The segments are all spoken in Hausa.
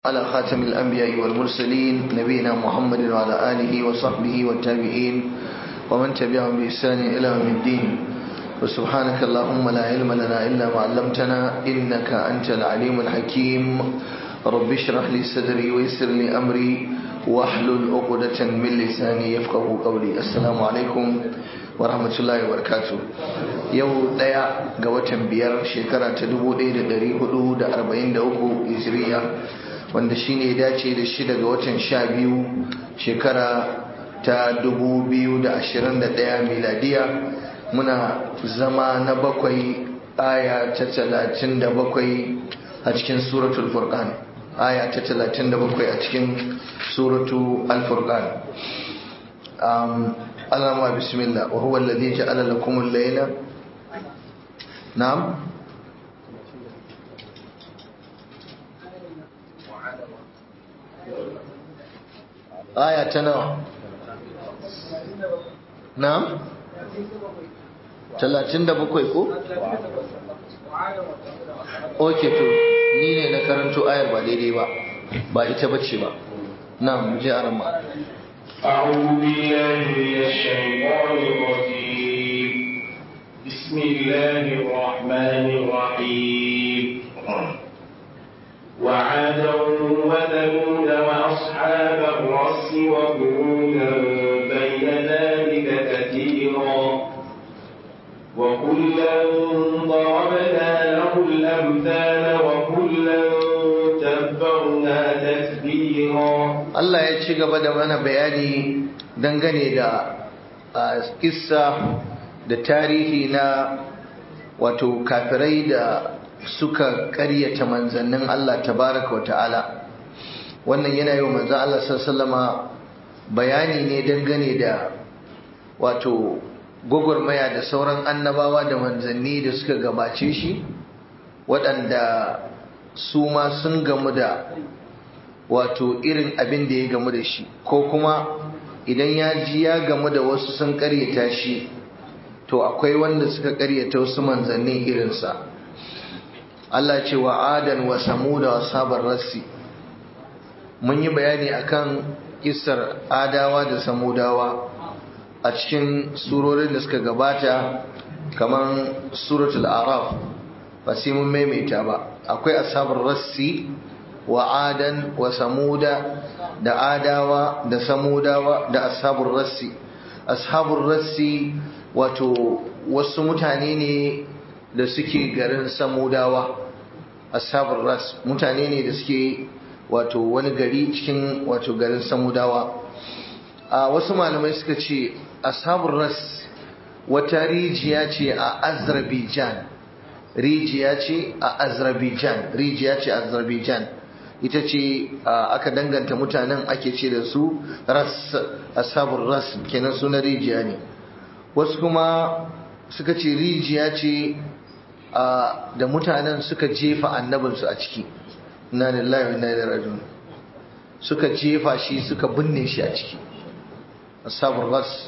على خاتم الأنبياء والمرسلين نبينا محمد وعلى آله وصحبه والتابعين ومن تبعهم بإحسان إلى يوم الدين وسبحانك اللهم لا علم لنا إلا ما علمتنا إنك أنت العليم الحكيم رب اشرح لي صدري ويسر لي أمري واحلل عقدة من لساني يفقه قولي السلام عليكم ورحمة الله وبركاته yau daya ga watan biyar shekara ta 1443 hijiriya wanda shine ya dace da shida ga watan sha biyu shekara ta 2021 miladiya muna zama na bakwai aya ta 37 a cikin suratul furqan aya ta 37 a cikin suratu al-furqan Allah bismillah wa huwa alladhi ja'ala lakum al-layla na'am aya ta nawa na'am 37 ko okay to ni ne na karanto ayar ba daidai ba ba ita bace ba na'am je arama أعوذ بالله من الشيطان الرجيم بسم الله الرحمن الرحيم وعادا وثمود وأصحاب الرس وقرونا بين ذلك كثيرا وكلا ضربنا له الأمثال وكلا تبرنا تتبيرا Allah ya ci gaba da mana bayani dangane da kissa da tarihi na wato kafirai da suka karyata manzannin Allah tabaraka wa ta'ala wannan yana yi wa manzan Allah sallama bayani ne dangane da wato gwagwarmaya da sauran annabawa da manzanni da suka gabace shi waɗanda su ma sun gamu da wato irin abin da ya gamu da shi ko kuma idan ya ji ya gamu da wasu sun karyata shi to akwai wanda suka karyata wasu manzannin irinsa Allah ce wa adan wa samuda wa sabar rassi mun yi bayani akan kisar adawa da samudawa a cikin surorin da suka gabata kamar suratul araf ba sai mun maimaita ba akwai asabar rassi wa adan wa samuda da adawa da samudawa da ashabur rassi ashabur rassi wato wasu mutane ne da suke garin samudawa ashabur ras mutane ne da suke wato wani gari cikin wato garin samudawa a wasu malamai suka ce ashabur ras wata rijiya ce a azerbaijan rijiya ce a azerbaijan rijiya ce a azerbaijan ita ce aka danganta mutanen ake ce da su ras ashabur ras kenan suna rijiya ne wasu kuma suka ce rijiya ce da mutanen suka jefa annabinsu a ciki na lillahi wa inna ilaihi raji'un suka jefa shi suka binne shi a ciki ashabur ras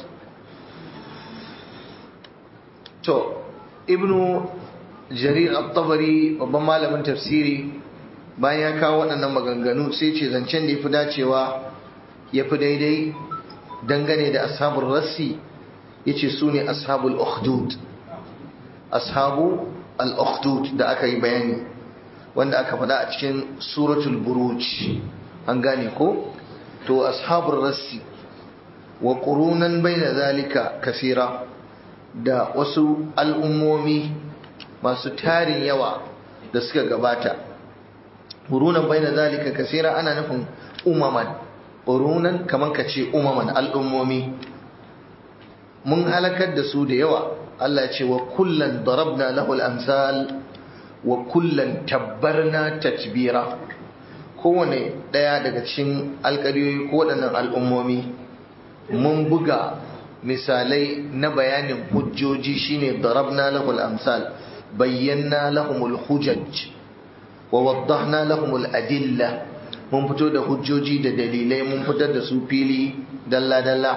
to ibnu jarir at-tabari babban malamin tafsiri bayan ya kawo waɗannan maganganu sai ce zancen da ya fi dacewa ya fi daidai dangane da ashabul rassi ya ce su ne ashabul ukhdud ashabu al-ukhdud da aka yi bayani wanda aka faɗa a cikin suratul buruj an gane ko to ashabul rassi wa qurunan baina zalika kasira da wasu al'ummomi masu tarin yawa da suka gabata qurunan baina zalika kasira ana nufin umaman qurunan kaman kace umaman al'ummomi mun halakar da su da yawa Allah ya ce wa kullan darabna lahu al-amsal wa kullan tabbarna tatbira kowane daya daga cikin alƙaryoyi ko waɗannan al'ummomi mun buga misalai na bayanin hujjoji shine darabna lahu al-amsal bayyana lahumul hujaj wa waddahna lahumul adilla mun fito da hujjoji da dalilai mun fitar da su fili dalla dalla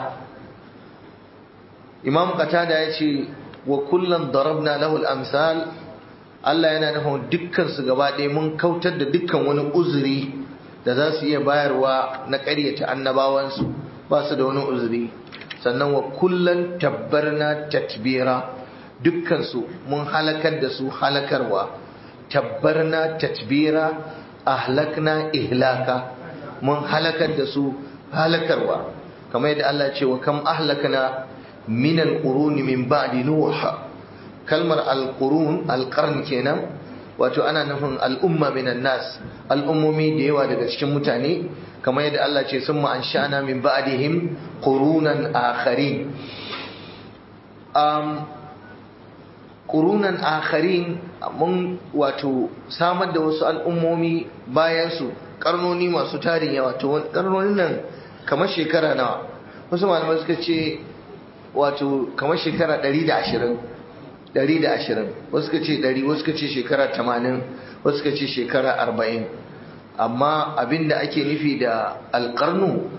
imam qatada ya ce wa kullan darabna lahul amsal Allah yana nufin dukkan su gaba ɗaya mun kautar da dukkan wani uzuri da za su iya bayarwa na ƙaryata annabawansu ba su da wani uzuri sannan wa kullum tabbarna tatbira dukkansu mun halakar da su halakarwa tabbarna tatbira ahlakna ihlaka mun halakar da su halakarwa kamar yadda Allah ce wa kam ahlakna min alquruni min ba'di nuh kalmar alqurun alqarn kenan wato ana nufin al'umma minan nas al'ummomi da yawa daga cikin mutane kamar yadda Allah ce summa ansha'na min ba'dihim qurunan akharin um, qurunan akharin mun wato samar da wasu al'ummomi bayan su karnoni masu tarin yawa to karnonin nan kamar shekara nawa wasu malamai suka ce wato kamar shekara 120 120 wasu suka ce 100 wasu suka ce shekara 80 wasu suka ce shekara 40 amma abinda ake nufi da alƙarnu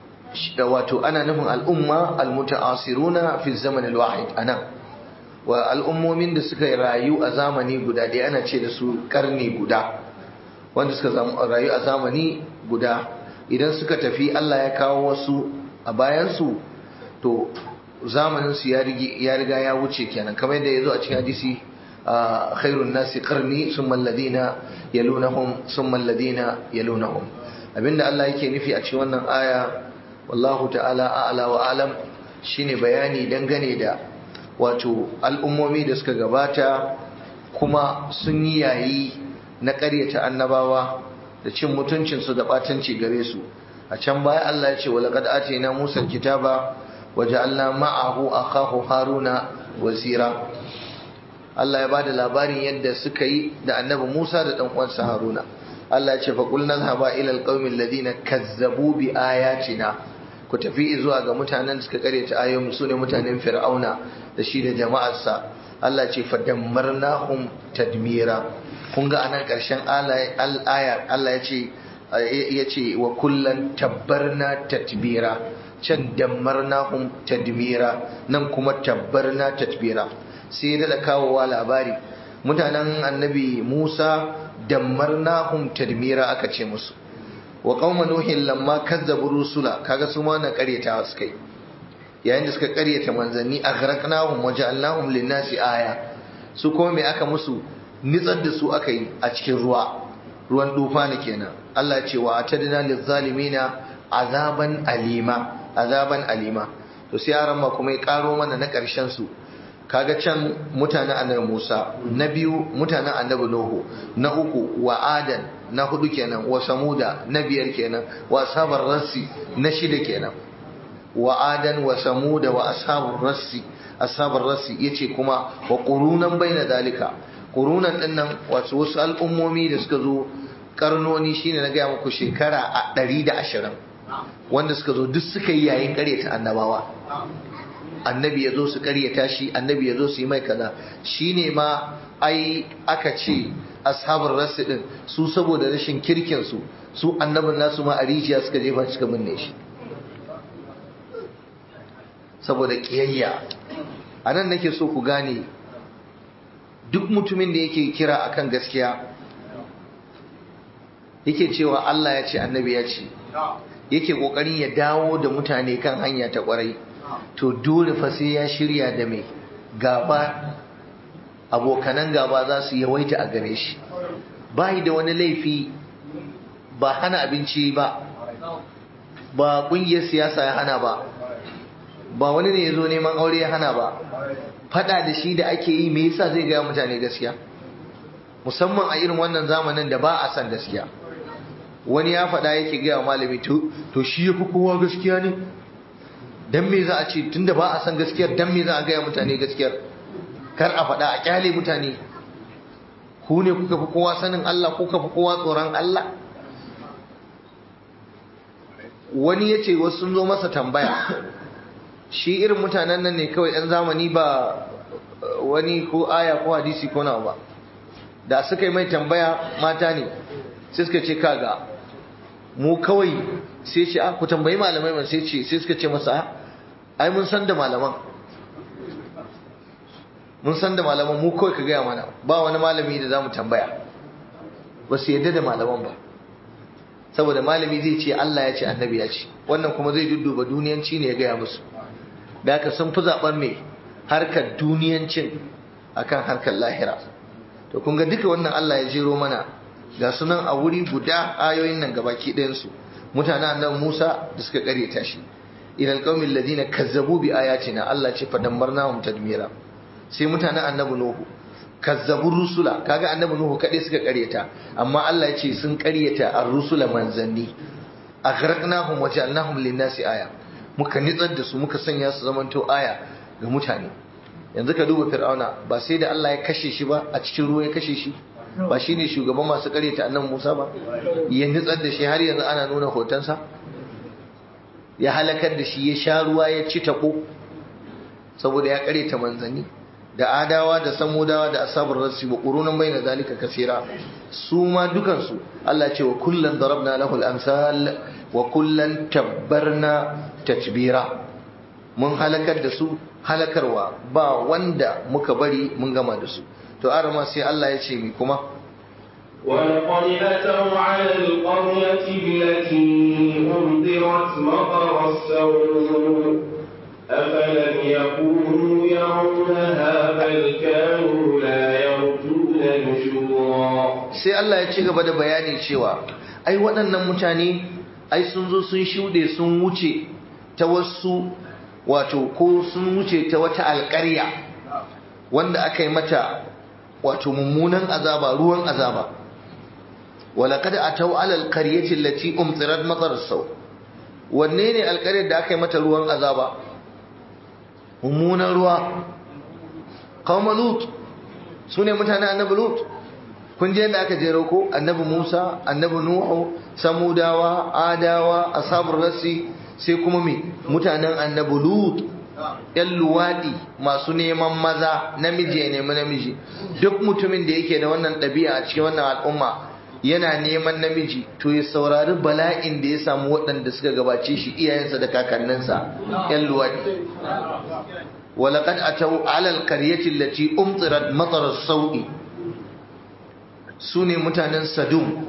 wato ana nufin al'umma almuta'asiruna fi zaman alwahid anan wa al'ummomin da suka rayu a zamani guda ɗaya ana ce da su karni guda wanda suka rayu a zamani guda idan suka tafi Allah ya kawo wasu a bayansu to zamaninsu ya riga ya wuce kenan kamar yadda ya zo a cikin hadisi khairun nasi qarni summa alladhina yalunahum summa alladhina yalunahum abinda Allah yake nufi a cikin wannan aya wallahu ta'ala a'la wa alam shine bayani dangane da wato al'ummomi da suka gabata kuma sun yi yayi na ƙaryata annabawa da cin mutuncinsu da ɓatanci gare su a can baya Allah ya ce wa laqad atayna Musa kitaba wa ja'alna ma'ahu akahu Haruna wazira Allah ya bada labarin yadda suka yi da annabi Musa da dan uwansa Haruna Allah ya ce fa qulna dhhaba ila alqaumil ladina kazzabu bi ayatina ku tafi zuwa ga mutanen da suka karyata ayoyin su ne mutanen Fir'auna da shi da jama'arsa Allah ya ce fa dammarnahum tadmira kun ga anan karshen aya Allah ya ce ya ce wa kullan tabbarna tatbira can dammarnahum tadmira nan kuma tabbarna tatbira sai da kawowa labari mutanen annabi Musa dammarnahum tadmira aka ce musu wa qauma nuhin lamma kazzabu rusula kaga su ma na karyata suka yi yayin da suka karyata manzanni aghraqnahum wa ja'alnahum lin-nasi aya su kuma me aka musu nitsar da su aka yi a cikin ruwa ruwan dufa ne kenan Allah ce wa atadna lizalimina azaban alima azaban alima to sai yaran ma kuma ya karo mana na karshen su kaga can mutanen annabi Musa na biyu mutanen annabi Nuhu na uku wa Adan na hudu kenan wa Samuda na biyar kenan wa ashabar rassi na shida kenan wa Adan wa Samuda wa ashabar rassi ashabar rassi yace kuma wa qurunan baina dalika qurunan dinnan wasu wasu al'ummomi da suka zo karnoni shine na gaya muku shekara a ɗari da ashirin wanda suka zo duk suka yi yayin karyata annabawa annabi ya zo su karyata shi annabi ya zo su yi mai kaza shine ma ai aka ce ashabar rasu din su saboda rashin kirkin su su annabin nasu ma a rijiya suka jefa suka binne shi saboda kiyayya a nan nake so ku gane duk mutumin da yake kira akan gaskiya yake cewa Allah ya ce annabi ya ce yake kokarin ya dawo da mutane kan hanya ta kwarai to dole fa sai ya shirya da mai gaba abokanan gaba za su yawaita a gare shi bai da wani laifi ba hana abinci ba ba kungiyar siyasa ya hana ba ba wani ne ya zo neman aure ya hana ba fada da shi da ake yi me yasa zai gaya mutane gaskiya musamman a irin wannan zamanin da ba a san gaskiya wani ya faɗa yake gaya malami to shi ya fi kowa gaskiya ne dan me za a ce tunda ba a san gaskiyar dan me za a gaya mutane gaskiyar kar a faɗa a kyale mutane ku ne kuka fi kowa sanin Allah kuka fi kowa tsoron Allah wani ya ce wasu sun zo masa tambaya shi irin mutanen nan ne kawai 'yan zamani ba wani ko aya ko hadisi ko nawa ba da suka yi mai tambaya mata ne sai suka ce kaga mu kawai sai ce a ku tambayi malamai man sai ce sai suka ce masa ai mun san da malaman mun san da malaman mu kawai ka gaya mana ba wani malami da za mu tambaya ba su yadda da malaman ba saboda malami zai ce Allah ya ce annabi ya ce wannan kuma zai dudduba duniyanci ne ya gaya musu da haka sun fi zaɓen mai harkar duniyancin akan harkar lahira to kun ga duka wannan Allah ya jero mana ga sunan a wuri guda ayoyin nan gabaki ɗayansu mutanen annabi Musa da suka karyata shi ila alqaumil ladina kazzabu bi ayatina Allah ce fadammarnahum tadmira sai mutanen annabi Nuhu kazzabu rusula kaga annabi Nuhu kadai suka karyata amma Allah ya ce sun karyata ar-rusula manzanni aghraqnahum wa ja'alnahum lin-nasi aya muka nitsar da su muka sanya su zamanto aya ga mutane yanzu ka duba fir'auna ba sai da Allah ya kashe shi ba a cikin ruwa ya kashe shi ba shine shugaban masu karyata annabi Musa ba ya nitsar da shi har yanzu ana nuna hotonsa ya halakar da shi ya sha ruwa ya ci tako saboda ya karyata manzanni da adawa da samudawa da asabar rasi wa qurunan baina zalika kasira su ma dukansu Allah ce wa kullan darabna lahu al-amsal wa kullan tabbarna tatbira mun halakar da su halakarwa ba wanda muka bari mun gama da su to arama sai Allah ya ce mi kuma ولقد أتوا على القرية التي أمطرت مطر السوء أفلم يكونوا يرونها بل كانوا لا يرجون نشورا sai Allah ya ci gaba da bayani cewa ai waɗannan mutane ai sun zo sun shuɗe sun wuce ta wasu wato ko sun wuce ta wata alƙarya wanda aka yi mata wato mummunan azaba ruwan azaba ولقد أتوا على القرية التي أمطرت مطر السوء wanne ne alƙaryar da aka yi mata ruwan azaba mummunan ruwa kawma lut su ne mutane annabi lut kun je da aka jero ko annabi musa annabi nuhu samudawa adawa ashabul rasi sai kuma me mutanen annabi lut yan luwaɗi masu neman maza namiji ya nemi namiji duk mutumin da yake da wannan ɗabi'a a cikin wannan al'umma yana neman namiji to ya saurari bala'in da ya samu waɗanda suka gabace shi iyayensa da kakanninsa yan luwaɗi walaƙad a tau alal karyatin lati umtsirat matsarar sau'i su ne mutanen sadum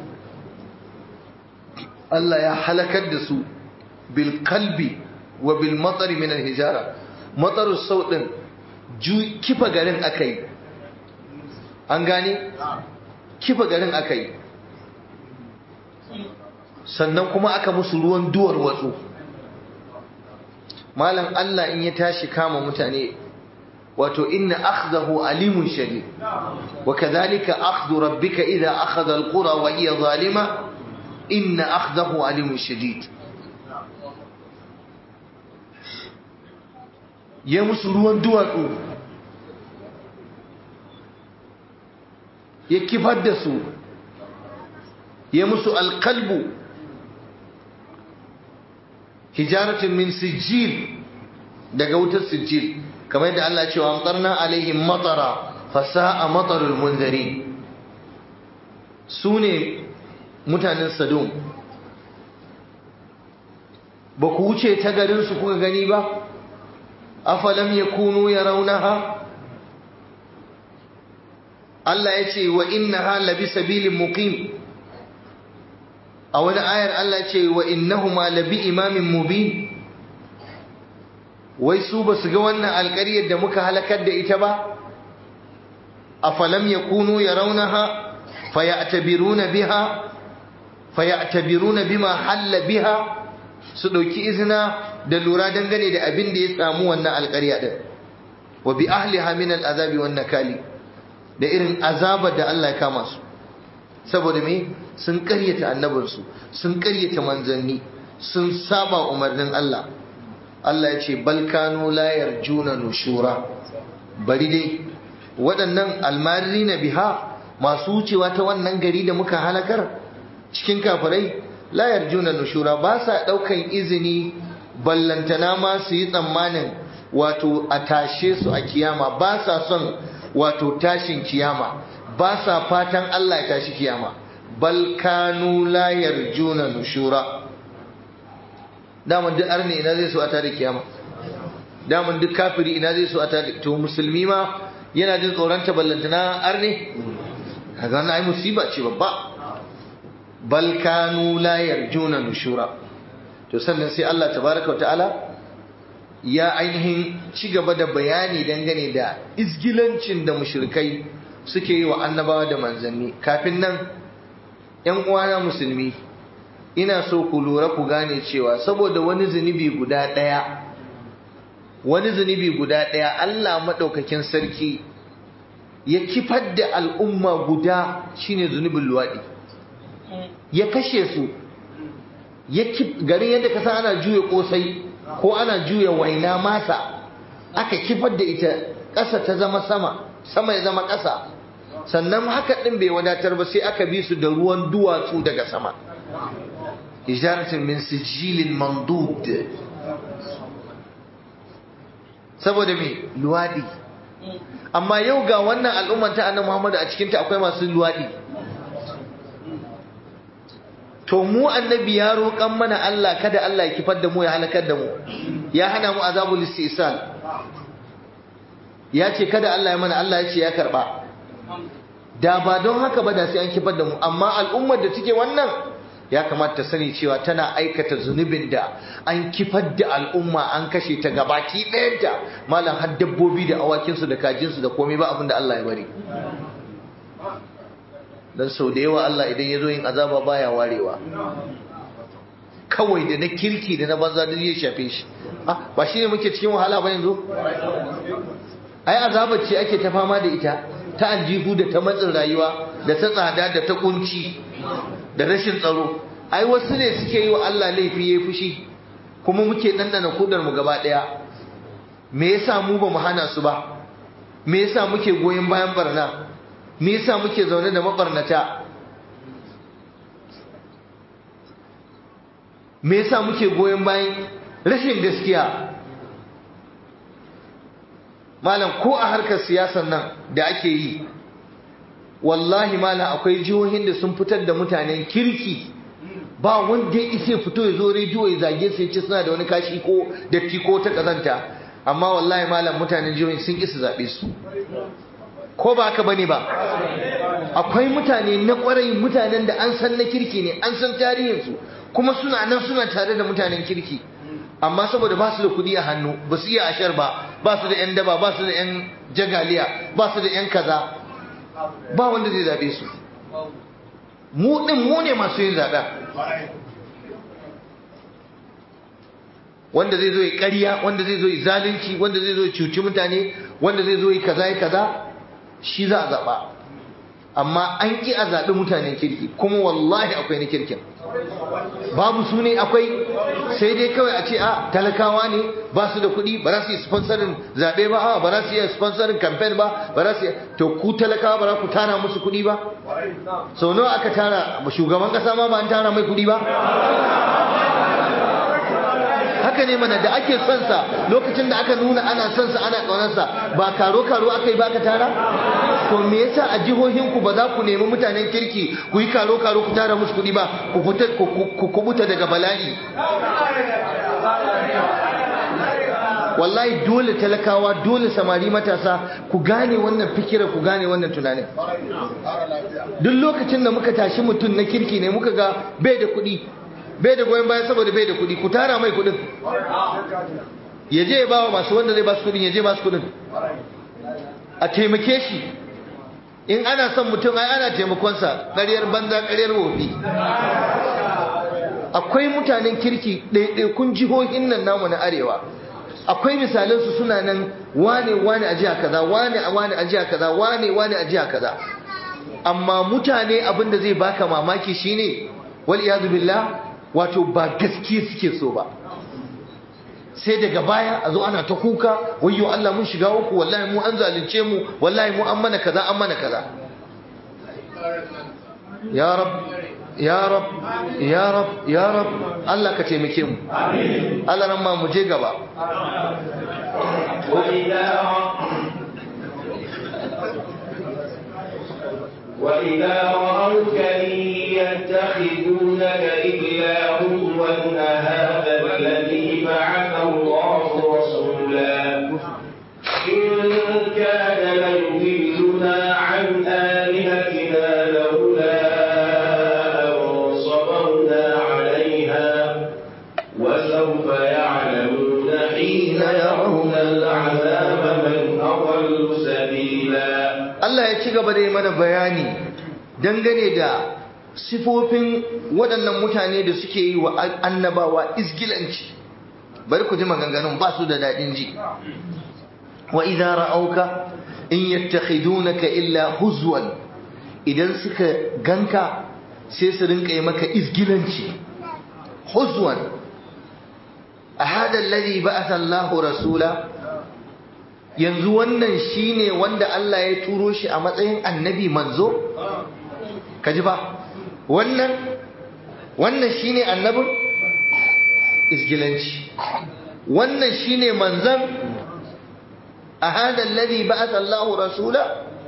Allah ya halakar da su bil kalbi wa bil matsari min hijara matsarar sauɗin kifa garin aka yi an gane kifa garin aka yi sannan kuma aka musu ruwan duwar watsu malam Allah in ya tashi kama mutane wato inna akhdahu alimun shadid wa kadhalika akhdhu rabbika idha akhadha alqura wa hiya zalima inna akhdahu alimun shadid ya musu ruwan duwatsu ya kifar da su ya musu alkalbu hijaratin min sijil daga wutar sijil kamar yadda Allah cewa amtarna alaihim matara fasa'a matarul munzari su ne mutanen sadum ba ku wuce ta garinsu kuka gani ba afalam yakunu yarawnaha Allah ya ce wa innaha labi sabilin muqim a wani ayar Allah ce wa innahuma labi imamin mubin wai su ba su ga wannan alƙaryar da muka halakar da ita ba afalam yakunu yarawnaha fayatabiruna biha fayatabiruna bima halla biha su dauki izina da lura dangane da abin da ya samu wannan alƙarya din wa bi ahliha min al'azabi wan nakali da irin azabar da Allah ya kama su saboda me sun karyata annabinsu sun karyata manzanni sun saba umarnin Allah Allah ya ce balkanu la yarjuna nushura bari dai waɗannan almari na biha masu wucewa ta wannan gari da muka halakar cikin kafirai la yarjuna nushura ba sa ɗaukan izini ballantana ma su yi tsammanin wato a tashe su a kiyama ba sa son wato tashin kiyama ba sa fatan Allah ya tashi kiyama bal kanu la yarjuna nushura daman duk arne ina zai so a tare kiyama daman duk kafiri ina zai so a tare to musulmi ma yana jin tsoron ta ballantana arne kaga wannan ai musiba ce babba bal kanu la yarjuna nushura to sannan sai Allah tabaraka ta'ala ya ainihin ci gaba da bayani dangane da izgilancin da mushrikai suke yi wa annabawa da manzanni kafin nan ‘yan uwana musulmi ina so ku lura ku gane cewa saboda wani zunubi guda ɗaya wani zunubi guda ɗaya Allah maɗaukakin sarki ya kifar da al'umma guda shine zunubin luwaɗi ya kashe su garin yadda ka san ana juya ƙosai ko ana juya waina masa aka kifar da ita ƙasa ta zama sama sama ya zama ƙasa sannan haka ɗin bai wadatar ba sai aka bi su da ruwan duwatsu daga sama ijaratin min sijilin mandud saboda me luwadi amma yau ga wannan al'ummar ta annabi Muhammad a cikin ta akwai masu luwadi to mu annabi ya roƙan mana Allah kada Allah ya kifar da mu ya halakar da mu ya hana mu azabul istisal ya ce kada Allah ya mana Allah ya ce ya karba da ba don haka ba da sai an kifar da mu amma al'ummar da take wannan ya kamata ta sani cewa tana aikata zunubin da an kifar da al'umma an kashe ta gabaki ɗayanta malam har dabbobi da awakinsu da kajinsu da komai ba abin da Allah ya bari dan sau da yawa Allah idan ya zo yin azaba baya warewa kawai da na kirki da na banza duk ya shafe shi ba shi ne muke cikin wahala ba yanzu ai azabar ce ake ta fama da ita ta aljihu da ta matsin rayuwa da ta tsada da ta kunci da rashin tsaro ai wasu ne suke yi wa Allah laifi yayi fushi kuma muke dandana kudar mu gaba daya me yasa mu ba mu hana su ba me yasa muke goyen bayan barna me yasa muke zaune da mabarnata me yasa muke goyen bayan rashin gaskiya malam ko a harkar siyasar nan da ake yi wallahi malam akwai jihohin da sun fitar da mutanen kirki ba wanda ya isa fito ya zo rediyo ya zage su ya ce suna da wani kashi ko datti ko ta kazanta amma wallahi malam mutanen jihohin sun isa zaɓe su ko ba haka bane ba akwai mutane na kwarai mutanen da an san na kirki ne an san tarihinsu kuma suna nan suna tare da mutanen kirki amma saboda ba su da kuɗi a hannu ba su iya ashar ba ba su da 'yan daba ba su da 'yan jagaliya ba su da 'yan kaza ba wanda zai zaɓe su mu ɗin mu ne masu yin zaɓen wanda zai zo yi ƙarya wanda zai zo yi zalunci wanda zai zo yi cuci mutane wanda zai zo yi kaza yi kaza shi za a zaɓa amma an ƙi a zaɓi mutanen kirki kuma wallahi akwai na kirkin babu su ne akwai sai dai kawai a ce a talakawa ne ba su da kuɗi ba za su yi sponsorin zaɓe ba a ba za su yi sponsorin campaign ba ba za su yi to ku talakawa ba za ku tara musu kuɗi ba sau nawa aka tara shugaban ƙasa ma ba an tara mai kuɗi ba haka ne mana da ake son sa lokacin da aka nuna ana son sa ana ƙaunarsa ba karo karo aka yi ba ka tara to me yasa a jihohin ku ba za ku nemi mutanen kirki ku yi karo karo ku tara musu kuɗi ba ku fita ku kubuta daga bala'i wallahi dole talakawa dole samari matasa ku gane wannan fikira ku gane wannan tunanin duk lokacin da muka tashi mutum na kirki ne muka ga bai da kuɗi bai da goyon baya saboda bai da kuɗi ku tara mai kuɗin ya je ya ba wa masu wanda zai ba su kuɗin ya je ba su kuɗin a taimake shi in ana son mutum ai ana taimakonsa ƙaryar banza ƙaryar wofi akwai mutanen kirki ɗaiɗaikun jihohin nan namu na arewa akwai misalansu suna nan wane wane a jiha kaza wane a wane a jiha kaza wane wane a jiha kaza amma mutane abinda zai baka mamaki shine wal iyadu billah wato ba gaskiya suke so ba sai daga baya a zo ana ta kuka wayyo Allah mun shiga uku wallahi mu an zalunce mu wallahi mu an mana kaza an mana kaza ya rab ya rab ya rab ya rab Allah ka taimake mu Allah ran ma mu je gaba وإذا رأوك إن يتخذونك إلا هزوا هذا الذي بعث الله رسولا إن كان ليضلنا عن آلهتنا لولا أن ci gaba da yi mana bayani dangane da sifofin waɗannan mutane da suke yi wa annabawa isgilanci bari ku ji maganganun ba su da daɗin ji wa idza ra'auka in yattakhidunaka illa huzwan idan suka ganka sai su rinka yi maka isgilanci huzwan a hada alladhi ba'atha Allahu rasula yanzu wannan shine wanda Allah ya turo shi a matsayin annabi manzo kaji ba wannan wannan shine annabin isgilanci wannan shine manzan a hada alladhi ba'atha Allahu rasula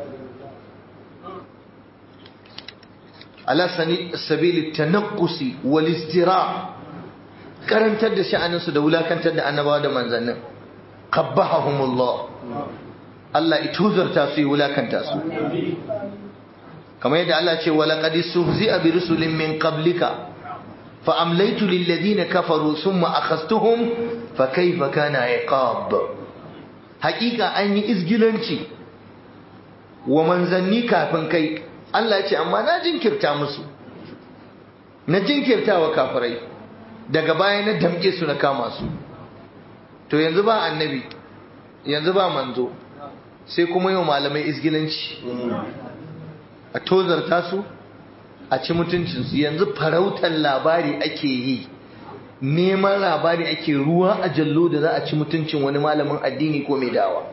ala sabili tanaqqusi wal istira karantar da sha'aninsu da wulakantar da annabawa da manzannin qabbahumullah Allah ituzarta su yi wulakanta su kamar yadda Allah ce wa laqad suhzi'a bi rusulin min qablika fa amlaytu lil ladina kafaru thumma akhastuhum fa kayfa kana iqab haqiqa an yi izgilanci wa manzanni kafin kai Allah ya ce amma na jinkirta musu na jinkirta wa kafirai daga baya na damƙe su na kama su to yanzu ba annabi yanzu ba manzo sai kuma yau malamai izgilanci a tozarta su a ci mutuncinsu yanzu farautar labari ake yi neman labari ake ruwa a jallo da za a ci mutuncin wani malamin addini ko mai dawa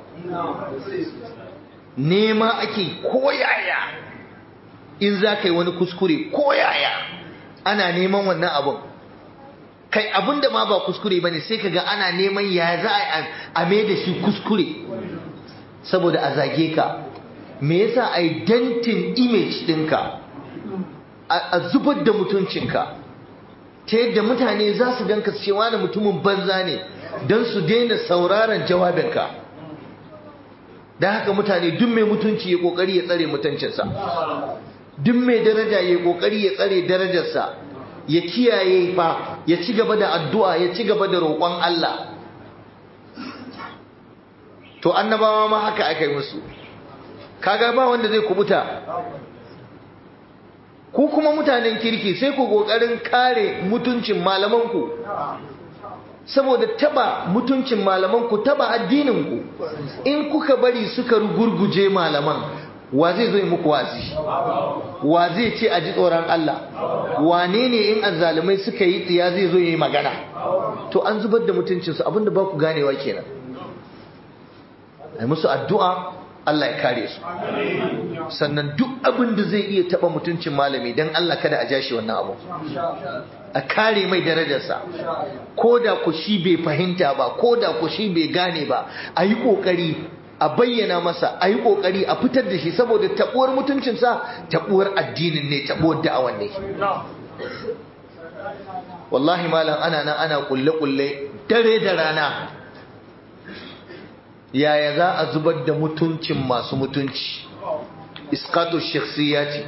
nema ake koyaya in za ka yi wani kuskure koyaya ana neman wannan abin kai abin da ma ba kuskure ba ne sai ka ga ana neman ya za a mai da shi kuskure saboda a zage ka me yasa identin image ɗinka a zubar da mutuncinka ta yadda mutane za su ganka cewa da mutumin banza ne don su daina sauraron jawabinka da haka mutane duk mai mutunci ya kokari ya tsare mutuncinsa duk mai daraja ya kokari ya tsare darajarsa ya kiyaye fa ya ci gaba da addu'a ya ci gaba da roƙon Allah to annabawa ma haka aka yi musu kaga ba wanda zai kubuta ku kuma mutanen kirki sai ku kokarin kare mutuncin malamanku saboda taba mutuncin malamanku taba addininku in kuka bari suka rugurguje malaman wa zai zo muku wazi wa zai ce a ji tsoron Allah wane ne in azzalumai suka yi tsiya zai zo yi magana to an zubar da mutuncinsu abinda ba ku ganewa kenan ai musu addu'a Allah ya kare su sannan duk abin da zai iya taba mutuncin malami dan Allah kada a jashi wannan abu a kare mai darajarsa ko da ku shi bai fahimta ba ko da ku shi bai gane ba a yi ƙoƙari a bayyana masa a yi ƙoƙari a fitar da shi saboda taɓuwar mutuncinsa taɓuwar addinin ne taɓuwar da'awan ne wallahi malam ana nan ana kulle-kulle dare da rana yaya za a zubar da mutuncin masu mutunci iskatu shakhsiyati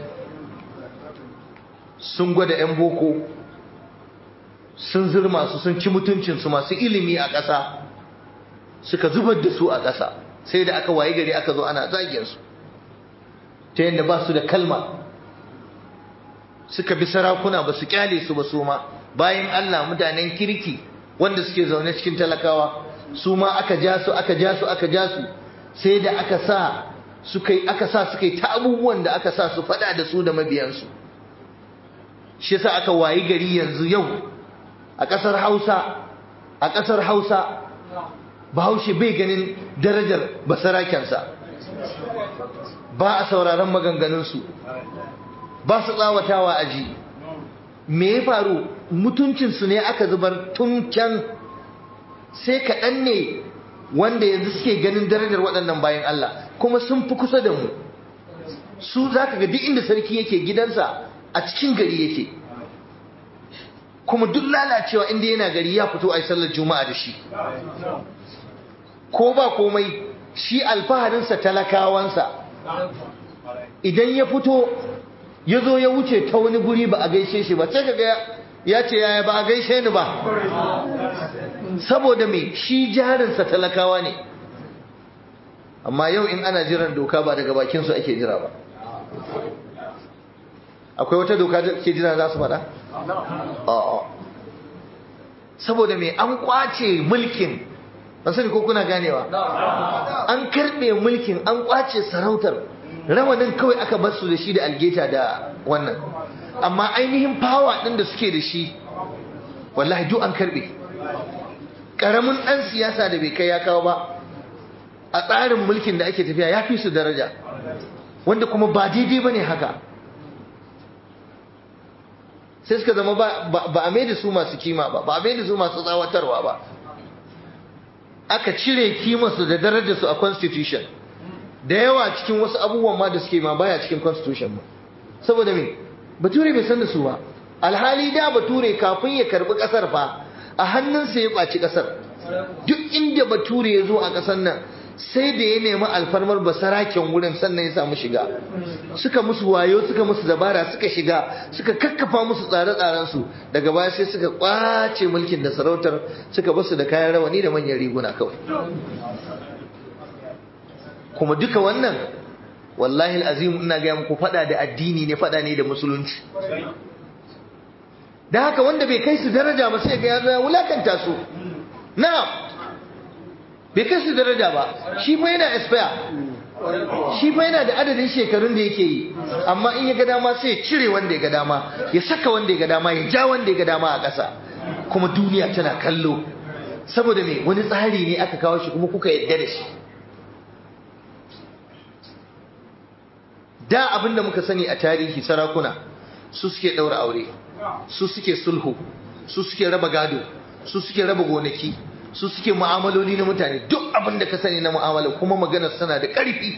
sun gwada 'yan boko sun zirma su sun ci mutuncinsu masu ilimi a ƙasa suka zubar da su a ƙasa sai da aka waye gari aka zo ana su ta yadda ba su da kalma suka bi sarakuna ba su kyale su ba su ma bayan Allah mutanen kirki wanda suke zaune cikin talakawa su ma aka ja su aka ja su aka ja su sai da aka sa suka yi aka sa suka yi ta abubuwan da aka sa su fada da su da mabiyansu shi yasa aka wayi gari yanzu yau a ƙasar Hausa a ƙasar Hausa Bahaushe bai ganin darajar basarakensa ba a sauraron maganganunsu ba su tsawatawa aji me ya faru mutuncinsu ne aka zubar tun can sai kaɗan ne wanda yanzu suke ganin darajar waɗannan bayan Allah kuma sun fi kusa da mu su za ka ga duk inda sarki yake gidansa a cikin gari yake kuma duk lalacewa inda yana gari ya fito a yi sallar juma'a da shi ko ba komai shi alfaharinsa talakawansa idan ya fito ya zo ya wuce ta wani guri ba a gaishe shi ba sai kaga ya ce yaya ba a gaishe ni ba saboda me shi jarinsa talakawa ne amma yau in ana jiran doka ba daga bakinsu ake jira ba akwai wata doka da ke jira za su faɗa? a'a saboda mai an kwace mulkin ban sani ko kuna ganewa an karɓe mulkin an kwace sarautar rawanin kawai aka bar su da shi da algeta da wannan amma ainihin fawa ɗin da suke da shi wallahi duk an karɓe ƙaramin ɗan siyasa da bai kai ya kawo ba a tsarin mulkin da ake tafiya ya fi su daraja wanda kuma ba daidai ba ne haka sai suka zama ba a mai da su masu kima ba ba a mai da su masu tsawatarwa ba aka cire kimarsu da darajarsu a constitution da yawa cikin wasu abubuwan ma da suke ma baya cikin constitution ba saboda me bature bai san da su ba alhali da bature kafin ya karbi kasar fa a hannunsa ya ɓaci kasar duk inda bature ya zo a kasar nan sai da ya nemi alfarmar basaraken wurin sannan ya samu shiga suka musu wayo suka musu dabara suka shiga suka kakkafa musu tsare-tsarensu daga baya sai suka kwace mulkin da sarautar suka basu da kayan rawani da manyan riguna kawai kuma duka wannan wallahi azim ina ga muku fada da addini ne fada ne da musulunci da haka wanda bai kai su daraja ba sai ga ya wulakanta su na'am bai kai su daraja ba shi fa yana expire shi fa yana da adadin shekarun da yake yi amma in ya ga dama sai ya cire wanda ya ga dama ya saka wanda ya ga dama ya ja wanda ya ga dama a ƙasa kuma duniya tana kallo saboda me wani tsari ne aka kawo shi kuma kuka yadda da shi da abin da muka sani a tarihi sarakuna su suke ɗaura aure su suke sulhu su suke raba gado su suke raba gonaki su suke mu'amaloli na mutane duk abin da ka sani na mu'amala kuma maganar suna da ƙarfi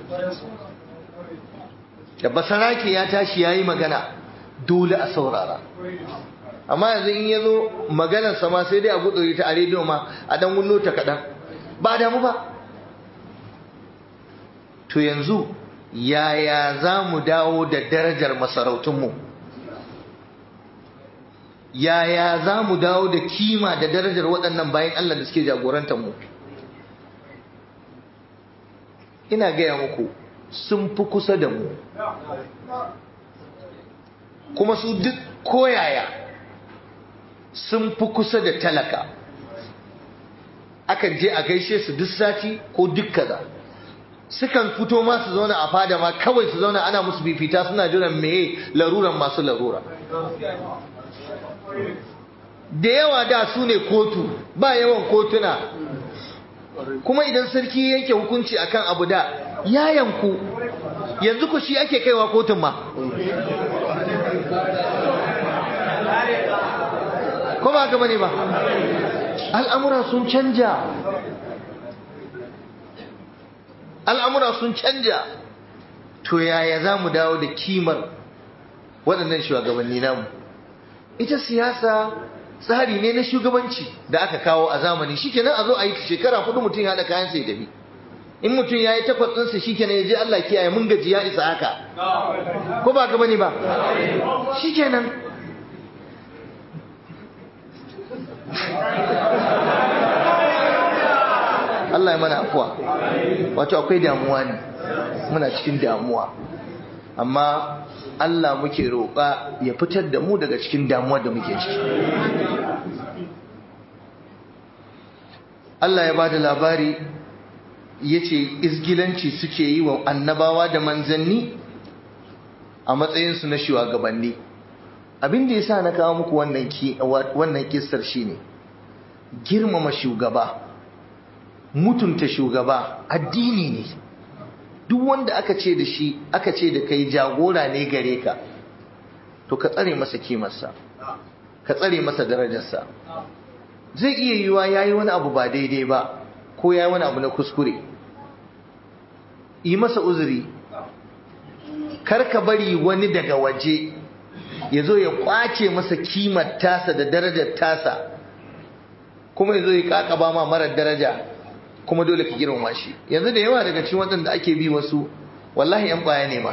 da basarake ya tashi ya yi magana dole a saurara amma yanzu in ya zo maganar sama sai dai a gudu ta a rediyo ma a dan wullo ta kaɗan ba damu ba to yanzu yaya za mu dawo da darajar masarautunmu yaya za mu dawo da kima da darajar waɗannan bayan Allah da suke jagorantar mu ina gaya muku sun fi kusa da mu kuma su duk koyaya sun fi kusa da talaka akan je a gaishe su duk sati ko duk kaza sukan fito ma su zauna a fada ma kawai su zauna ana musu fifita suna jiran meye laruran masu larura da yawa da su ne kotu ba yawan kotuna kuma idan sarki yanke hukunci akan abu da ya yanku yanzu ku shi ake kaiwa kotun ma ko ba gaba ne ba al'amura sun canja al'amura sun canja to yaya za mu dawo da kimar waɗannan shugabanni namu ita siyasa tsari ne na shugabanci da aka kawo a zamani shikenan a zo a yi shekara hudu mutum ya haɗa kayan sai tafi in mutum ya yi takwas ɗinsa shikenan ya je Allah kiyaye mun gaji ya isa haka ko ba gaba ne ba shikenan Allah ya mana afuwa wato akwai damuwa ne muna cikin damuwa amma Allah muke roƙa ya fitar da mu daga cikin damuwar da muke ciki Allah ya bada labari ya ce izgilanci suke yi wa annabawa da manzanni a matsayinsu na shugabanni abin da ya sa na kawo muku wannan kistar shine girmama shugaba mutunta shugaba addini ne duk wanda aka ce da shi aka ce da kai jagora ne gare ka to ka tsare masa kimarsa ka tsare masa darajarsa zai iya yiwa ya yi wani abu ba daidai ba ko ya yi wani abu na kuskure yi masa uzuri kar ka bari wani daga waje ya zo ya kwace masa kimar tasa da darajar tasa kuma ya zo ya kakaba ma marar daraja kuma dole ka girmama shi yanzu da yawa daga cikin waɗanda ake bi wasu wallahi yan baya ne ma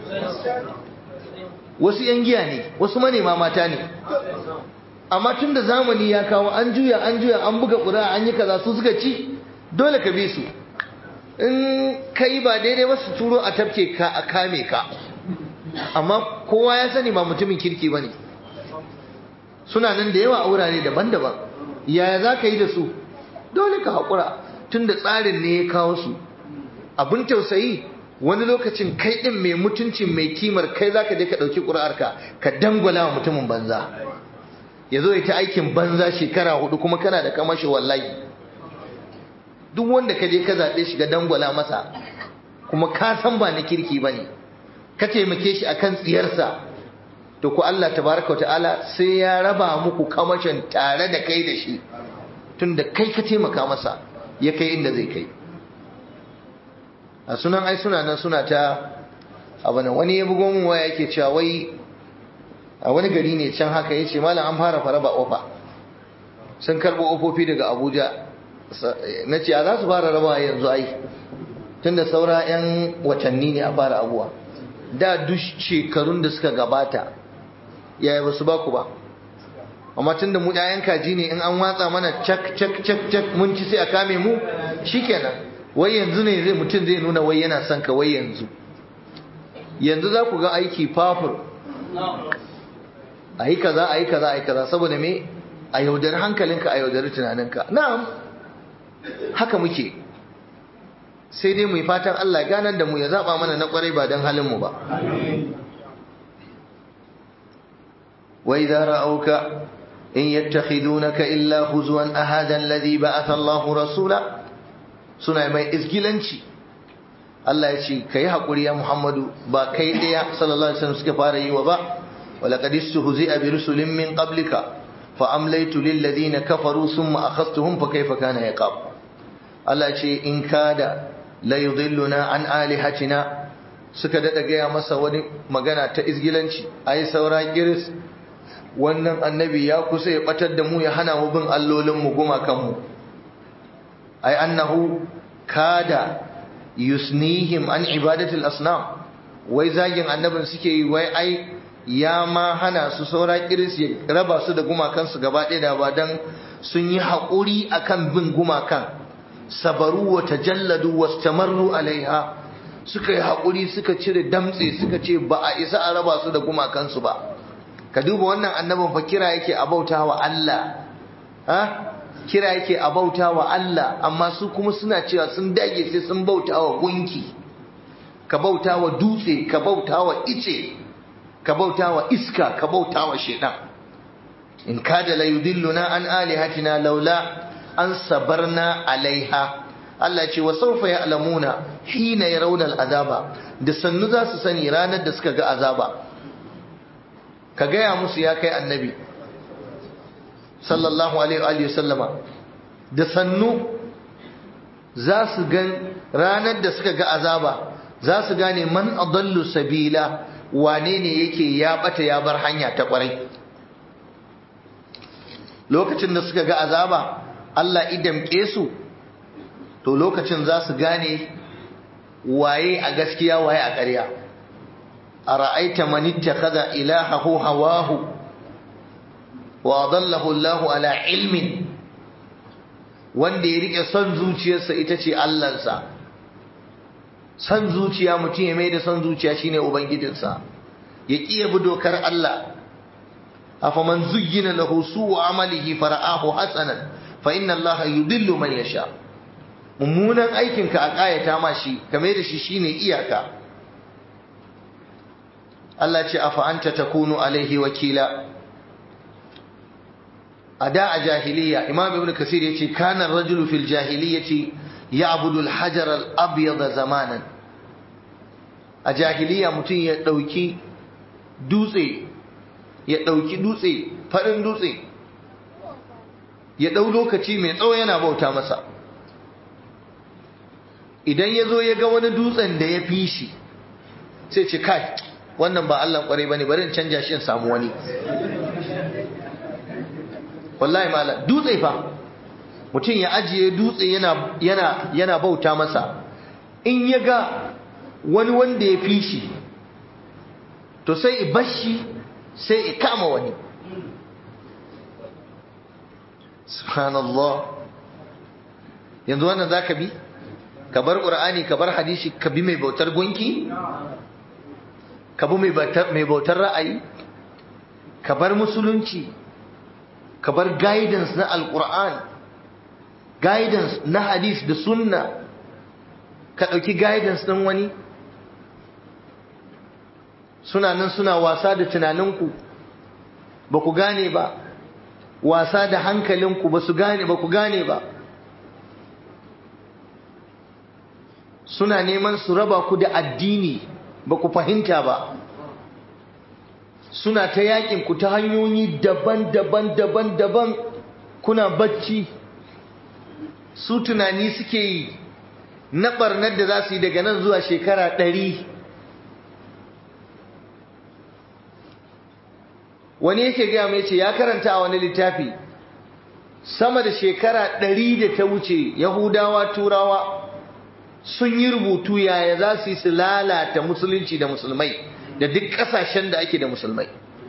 wasu yan giya ne wasu manema mata ne amma tun da zamani ya kawo an juya an juya an buga ƙura an yi kaza su suka ci dole ka bi su in kai ba daidai ba su turo a tafke ka a kame ka amma kowa ya sani ba mutumin kirki ba ne suna nan da yawa a wurare daban-daban yaya za ka yi da su dole ka haƙura tun da tsarin ne ya kawo su abin tausayi wani lokacin kai ɗin mai mutuncin mai kimar kai za ka je ka ɗauki ƙuri'arka ka dangwala wa mutumin banza ya zo ya ta aikin banza shekara hudu kuma kana da kamashi wallahi duk wanda ka je ka zaɓe shi ga dangwala masa kuma ka san ba na kirki ba ne ka taimake shi akan tsiyarsa to ku Allah tabaraka ta'ala sai ya raba muku kamashin tare da kai da shi tunda kai ka taimaka masa ya kai inda zai kai a sunan ai suna nan suna ta abana wani ya bugo mun waya yake cewa wai a wani gari ne can haka yace malam an fara fara ba ofa sun karbo ofofi daga Abuja nace a za su fara raba yanzu ai tunda saura yan watanni ne a fara abuwa da duk shekarun da suka gabata yaya ba su ba ku ba amma tun da mu ɗayan kaji ne in an watsa mana cak cak cak cak mun ci sai a kame mu shikenan wai yanzu ne zai mutum zai nuna wai yana son ka wai yanzu yanzu za ku ga aiki fafur a yi kaza a yi kaza a yi kaza saboda me a yaudari hankalinka a yaudari tunaninka na'am haka muke sai dai mu yi fatan Allah ganar da mu ya zaba mana na kwarai ba don halin mu ba wa idza ra'awka in yattakhidunaka illa huzwan ahada alladhi ba'atha Allahu rasula suna mai isgilanci Allah ya ce kai hakuri ya Muhammadu ba kai daya sallallahu alaihi wasallam suka fara yi wa ba ولقد استهزئ برسل من قبلك فأمليت للذين كفروا ثم أخذتهم فكيف كان عقاب الله ce in kada la yudilluna an alihatina suka dada gaya masa wani magana ta izgilanci ai saura kiris wannan annabi ya kusa ya batar da mu ya hana mu bin allolin mu gumakan mu ai annahu kada yusnihim an ibadatil asnam wai zagin annabin suke yi wai ai ya ma hana su saura kiris ya raba su da gumakansu gaba ɗaya da ba dan sun yi haƙuri akan bin gumakan sabaru wa tajalladu wastamarru alaiha suka yi haƙuri suka cire damtse suka ce ba a isa a raba su da gumakansu ba ka duba wannan annabin fa kira yake a bauta wa Allah ha kira yake a bauta wa Allah amma su kuma suna cewa sun dage sai sun bauta wa gunki ka bauta wa dutse ka bauta wa ice ka bauta wa iska ka bauta wa shedan in kada la yudilluna an alihatina laula an sabarna alaiha Allah ce wa sawfa ya'lamuna hina yarawna al'azaba da sannu za su sani ranar da suka ga azaba ka gaya musu ya kai annabi sallallahu alaihi wa sallama da sannu za su gan ranar da suka ga azaba za su gane man adallu sabila wane ne yake ya bata ya bar hanya ta kwarai lokacin da suka ga azaba Allah idamke su to lokacin za su gane waye a gaskiya waye a ƙarya a ra'aita man ittakhadha ilahahu hawahu wa adallahu Allahu ala ilmin wanda ya rike son zuciyarsa ita ce Allahnsa son zuciya mutum ya mai da son zuciya shine ubangijinsa ya kiya bi dokar Allah afaman zuyyina lahu su'u amalihi fara'ahu hasanan fa inna Allah yudillu man yasha mummunan aikinka a kayata ma shi kame da shi shine iyaka Allah ce afa anta takunu alaihi wakila a da a jahiliya imam ibn kasir yace kana rajulu fil jahiliyyati ya'budu al-hajar al-abyad zamanan a jahiliya mutum ya dauki dutse ya dauki dutse farin dutse ya dau lokaci mai tsawo yana bauta masa idan ya zo ya ga wani dutsen da ya fi shi sai ce kai wannan ba Allah kwarai bane bari in canja shi in samu wani wallahi malam dutse fa mutum ya ajiye dutse yana yana yana bauta masa in ya ga wani wanda ya fi shi to sai i bashi sai i kama wani subhanallah yanzu wannan zaka bi ka bar qur'ani ka bar hadisi ka bi mai bautar gunki ka bi mai bautar ra'ayi ka bar musulunci ka bar guidance na alqur'an guidance na hadis da sunna ka ɗauki guidance ɗin wani suna nan suna wasa da tunaninku ba ku gane ba wasa da hankalinku ba su gane ba ku gane ba suna neman su raba ku da addini ba ku fahimta ba suna ta yakin ku ta hanyoyi daban-daban daban-daban kuna bacci su tunani suke yi na barnar da za su yi daga nan zuwa shekara ɗari wani yake gaya mai ce ya karanta a wani littafi sama da shekara ɗari da ta wuce yahudawa turawa sun yi rubutu yaya za su yi su lalata musulunci da musulmai da duk ƙasashen da ake da musulmai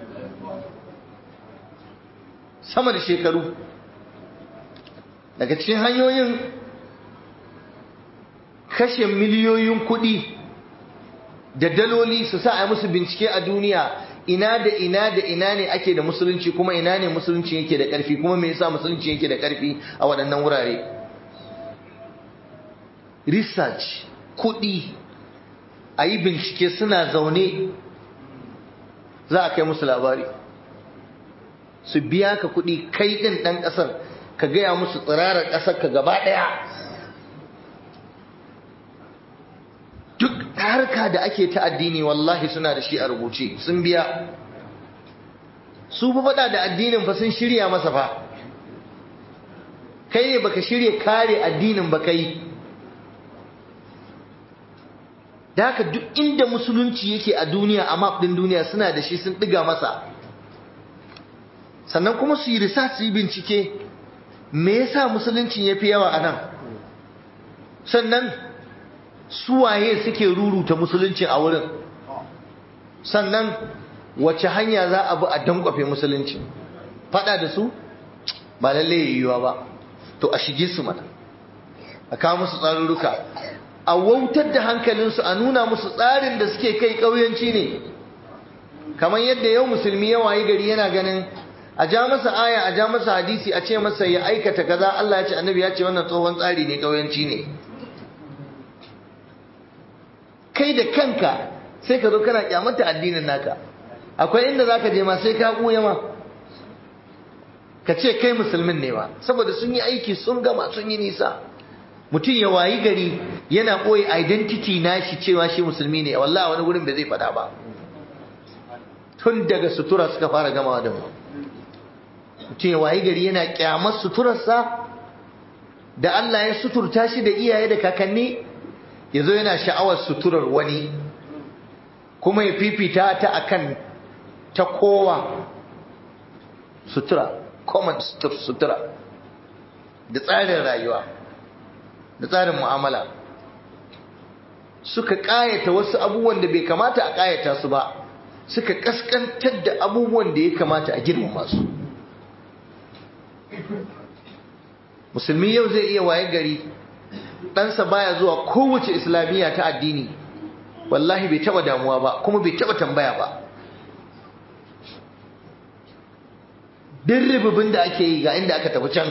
sama da shekaru daga cikin hanyoyin kashe miliyoyin kuɗi da daloli su sa a musu bincike a duniya ina da ina da ina ne ake da musulunci kuma ina ne musulunci yake da ƙarfi kuma me yasa musulunci yake da ƙarfi a waɗannan wurare research kuɗi a yi bincike suna zaune za a kai musu labari su biya ka kuɗi kai ɗin ɗan ƙasar ka gaya musu tsirarar ƙasar ka gaba ɗaya duk harka da ake ta addini wallahi suna da shi a rubuce sun biya su fa faɗa da addinin fa sun shirya masa fa kai ne baka shirya kare addinin ba kai da haka duk inda musulunci yake a duniya a map din duniya suna da shi sun ɗiga masa sannan kuma su yi research su yi bincike me yasa musulunci ya fi yawa a nan sannan suwaye suke ruruta musulunci a wurin sannan wace hanya za a bi a dankwafe musulunci fada da su ba lalle yiwuwa ba to a shige su mana a kawo musu tsarurruka a wautar da hankalinsu a nuna musu tsarin da suke kai ƙauyanci ne kamar yadda yau musulmi ya wayi gari yana ganin a ja masa aya a ja masa hadisi a ce masa ya aikata kaza Allah ya ce annabi ya ce wannan tsohon tsari ne ƙauyanci ne kai da kanka sai ka zo kana kyamata addinin naka akwai inda zaka je ma sai ka buya ma ka ce kai musulmin ne ma saboda sun yi aiki sun gama sun yi nisa mutum ya wayi gari yana ɓoye identity nashi cewa shi musulmi ne wallahi wani wurin bai zai faɗa ba tun daga sutura suka fara gamawa da mu mutum ya wayi gari yana kyamar suturarsa da Allah ya suturta shi da iyaye da kakanni ya zo yana sha'awar suturar wani kuma ya fifita ta akan ta kowa sutura common sutura da tsarin rayuwa da tsarin mu'amala suka ƙayata wasu abubuwan da bai kamata a ƙayata su ba suka ƙasƙantar da abubuwan da ya kamata a girmama su musulmi yau zai iya waye gari ɗansa baya zuwa kowace islamiyya ta addini wallahi bai taɓa damuwa ba kuma bai taɓa tambaya ba duk ribibin da ake yi ga inda aka tafi can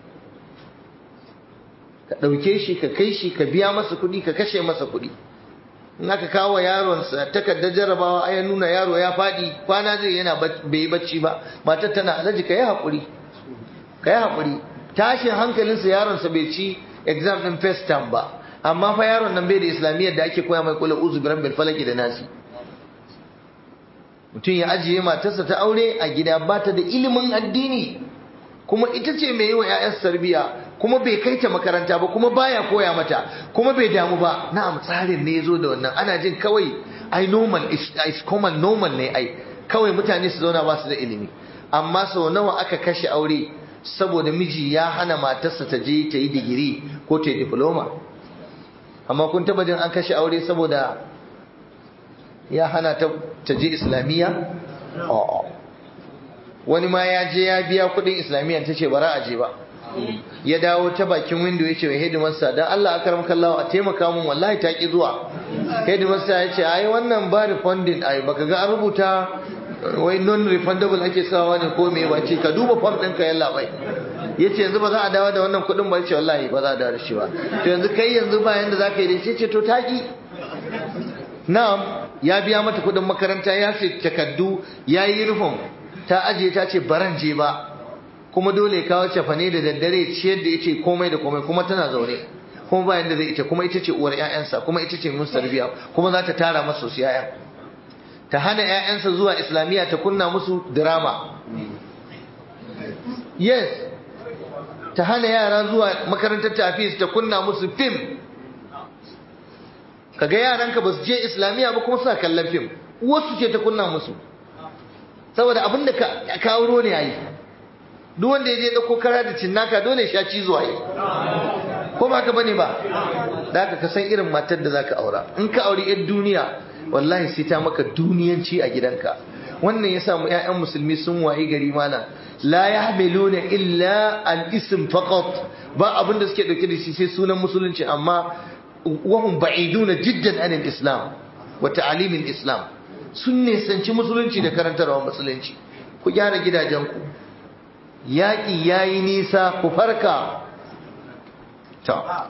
ka ɗauke shi ka kai shi ka biya masa kuɗi ka kashe masa kuɗi in aka kawo yaronsa takardar jarabawa ya nuna yaro ya faɗi kwana zai yana bai yi bacci ba matar tana alhaji ka yi haƙuri ka yi haƙuri tashin hankalinsa yaronsa bai ci exam ɗin first term ba amma fa yaron nan bai da islamiyyar da ake koya mai kula uzu biran bil falaki da nasi mutum ya ajiye matarsa ta aure a gida ba ta da ilimin addini kuma ita ce mai yi wa 'ya'yansa tarbiyya kuma bai kai ta makaranta ba kuma baya koya mata kuma bai damu ba na'am tsarin ne yazo da wannan ana jin kawai ai normal is common normal ne ai kawai mutane su zauna ba su da ilimi amma sau nawa aka kashe aure saboda miji ya hana matarsa ta je ta yi digiri ko ta yi diploma amma kun taba jin an kashe aure saboda ya hana ta ta je islamiyya a'a wani ma ya je ya biya kudin islamiyya ta ce bara a je ba ya dawo ta bakin window ya ce wa hidimarsa don Allah aka ramka Allah a taimaka mun wallahi ta ki zuwa hidimarsa ya ce ai wannan ba refunding ai baka ga an rubuta wai non refundable ake sawa ne ko me ba ce ka duba form ɗinka yalla bai ya ce yanzu ba za a dawo da wannan kuɗin ba ya ce wallahi ba za a dawo da shi ba to yanzu kai yanzu ba yanda za ka yi da shi ce to ta ki na'am ya biya mata kuɗin makaranta ya sai takaddu ya yi uniform ta ajiye ta ce baran je ba kuma dole kawo cefane da daddare ciyar da yace komai da komai kuma tana zaune kuma ba yanda zai ita kuma ita ce uwar ƴaƴansa kuma ita ce musu tarbiya kuma za ta tara masa su ƴaƴan ta hana ƴaƴansa zuwa islamiyya ta kunna musu drama yes ta hana yara zuwa makarantar tafis ta kunna musu fim kaga yaranka ba su je islamiyya ba kuma suna kallon fim wasu ce ta kunna musu saboda abin da ka auro ne yayi duk wanda ya je dauko kara da cinnaka dole sha cizo yi ko ba ka bane ba da haka ka san irin matar da zaka aura in ka auri yan duniya wallahi sai ta maka duniyanci a gidanka wannan ya samu ƴaƴan musulmi sun wayi gari mana la yahmiluna illa al-ism faqat ba abin da suke dauke da shi sai sunan musulunci amma wahum ba'iduna jiddan anil islam wa ta'alimin islam sun nisanci musulunci da karantarwa musulunci ku gyara gidajenku yaƙi ya yi nisa ku farka ta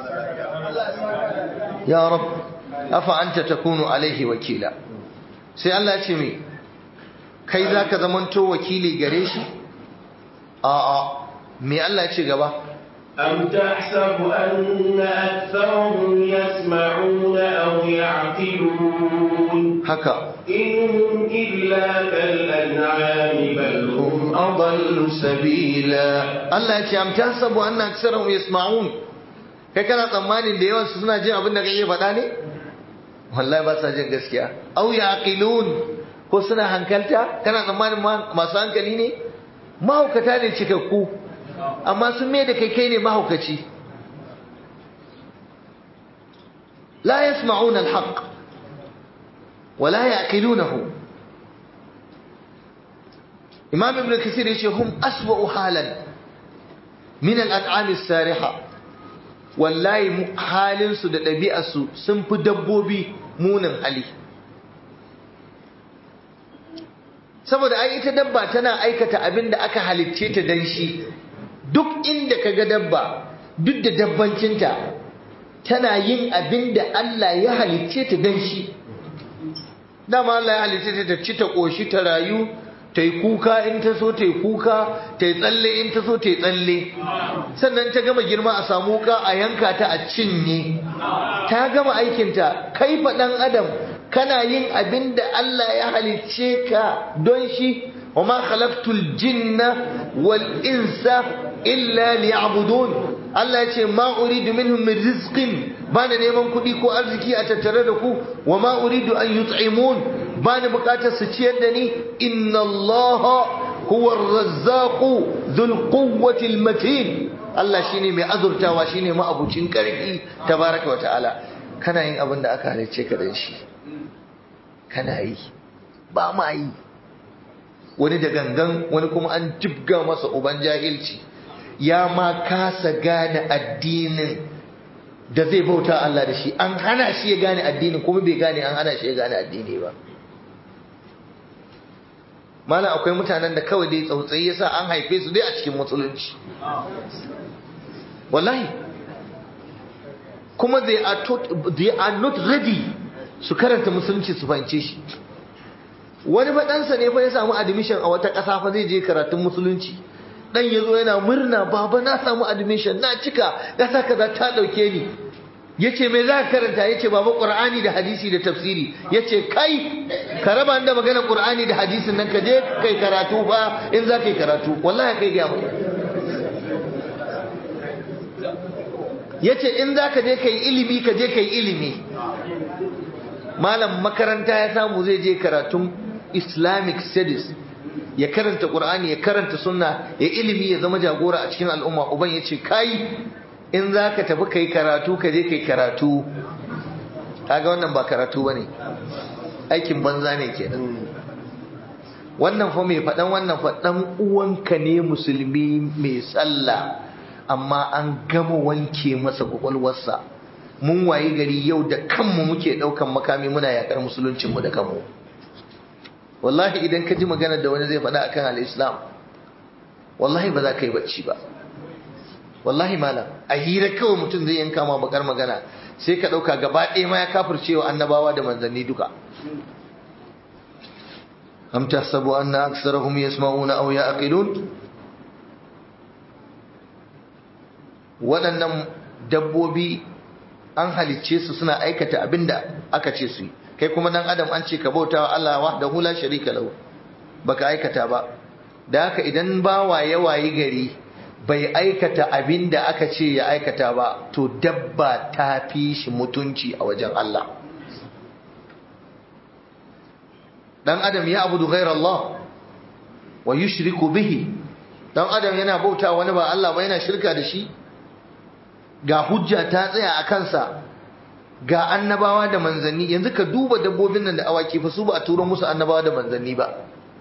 ya rab afa anta takunu alaihi wakila sai Allah ce me kai zaka zamanto wakili gare shi a'a me Allah ce gaba أم تحسب أن أكثرهم يسمعون أو يعقلون haka إن إلا كالأنعام بل هم adallu sabila Allah ya ce am tahsabu anna aksarahum yasma'un kai kana tsammanin da yawan su suna jin abin da kake faɗa ne wallahi ba sa jin gaskiya aw yaqilun ko suna hankalta kana tsammanin masu hankali ne mahaukata ne cikakku amma sun mai da kai kai ne mahaukaci la yasma'una al-haqq wala yaqilunahu imam ibn kasir yace hum aswa'u halan min al-an'am as-sariha wallahi halin su da ɗabi'ar su sun fi dabbobi munin hali saboda ai ita dabba tana aikata abin da aka halicce ta dan shi duk inda kaga dabba duk da dabbancinta tana yin abin da Allah ya halicce ta dan shi dama Allah ya halicce ta ta ci ta koshi ta rayu ta yi kuka in ta so ta yi kuka ta yi tsalle in ta so ta yi tsalle sannan ta gama girma a samu wuka a yanka ta a cinye ta gama aikinta kai faɗan adam kana yin abin da Allah ya halicce ka don shi wa ma khalaqtul jinna wal insa illa liya'budun Allah ya ce ma uridu minhum min rizqin bana neman kuɗi ko arziki a tattare da ku wa ma uridu an yut'imun bani bukatar su ciyar da ni inna Allah huwa ar-razzaqu dhul quwwati al-matin Allah shine mai azurtawa shine ma'abucin karfi tabaraka wa ta'ala kana yin abin da aka halicce ka dan shi kana yi ba ma yi wani da gangan wani kuma an jibga masa uban jahilci ya ma kasa gane addinin da zai bauta Allah da shi an hana shi ya gane addinin kuma bai gane an hana shi ya gane addini ba malam akwai mutanen da kawai dai tsautsayi yasa an haife su dai a cikin musulunci wallahi kuma they are, taught, they are not ready su karanta musulunci su fahimce shi wani faɗansa ne fa ya samu admission a wata ƙasa fa zai je karatun musulunci dan ya zo yana murna baba na samu admission na cika ƙasa kaza ta ɗauke ni ya ce mai za ka karanta ya ce baba ƙur'ani da hadisi da tafsiri ya ce kai ka raba da maganar ƙur'ani da hadisin nan ka je kai karatu ba in za ka yi karatu wallahi kai gaya mai ya ce in za ka je ka yi ilimi ka je ka yi ilimi malam makaranta ya samu zai je karatun islamic studies ya karanta qur'ani ya karanta sunna ya ilimi ya zama jagora a cikin al'umma uban ya ce kai in za ka tafi kai karatu ka je kai karatu kaga wannan ba karatu bane aikin banza ne kenan wannan fa mai faɗan wannan faɗan uwanka ne musulmi mai sallah amma an gama wanke masa kwakwalwarsa mun wayi gari yau da kanmu muke ɗaukan makami muna yaƙar musuluncinmu da kanmu wallahi idan ka ji magana da wani zai faɗa akan al-islam wallahi ba za ka yi bacci ba wallahi malam a hira kawai mutum zai yanka ma bakar magana sai ka ɗauka gaba ɗaya ma ya kafircewa annabawa da manzanni duka am tahsabu anna aksarahum yasma'una aw ya'qilun waɗannan dabbobi an halicce su suna aikata abinda aka ce su yi kai kuma dan adam an ce ka bauta wa Allah wahdahu la sharika lahu baka aikata ba da haka idan bawa ya wayi gari bai aikata abinda aka ce ya aikata ba to dabba ta fi shi mutunci a wajen Allah dan adam ya abudu ghairar Allah wa yushriku bihi dan adam yana bauta wani ba Allah ba yana shirka da shi ga hujja ta tsaya a kansa ga annabawa da manzanni yanzu ka duba dabbobin nan da awaki fa su ba a turo musu annabawa da manzanni ba